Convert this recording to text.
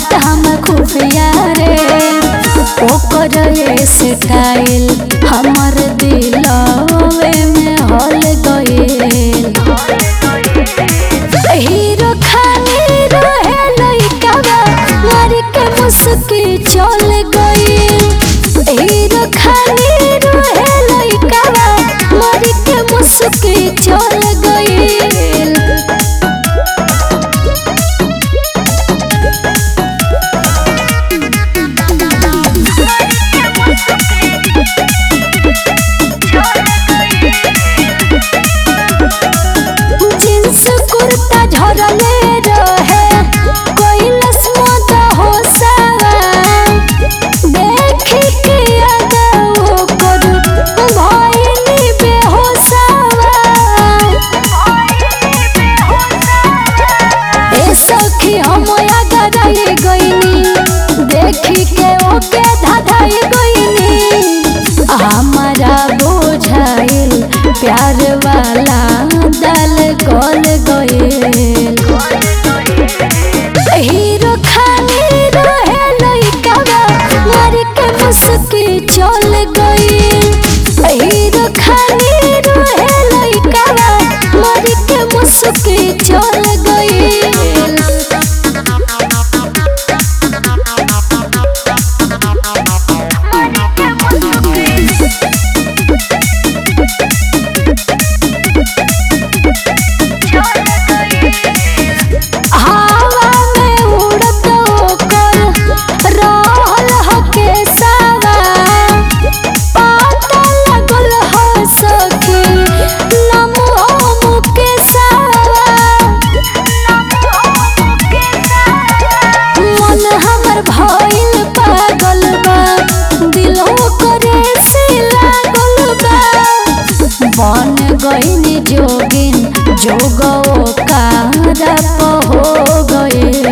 बात हम खुफिया रे ओकर स्टाइल हमर दिलवे में हल गइल हीरो खानी रहे लइकावा मारी के मुस्की चल गइल हीरो खानी रहे लइकावा मारी के मुस्की चल गइल जींस कुर्ता झरले रहे कैलस मत होसावा देखी के अगो कर भइनी बेहोसावा ए सखी हम अगराई गइनी देखी के ओके धाधाई गइनी हमारा बुझाइल प्यार वाला दल गल गइल हीरो खानी रहे लइकावा मारी के मुस्की चल गइल हीरो खानी रहे लइकावा मारी के मुस्की चल गइल हवा में उड़त ओकर रहल ह केसवा पता लगल ह सखी नमो मुकेशवा मन हमर भइल पागल बा दिलो करे से लागल बा बन गइनी जोगिन जोगो कार हो गए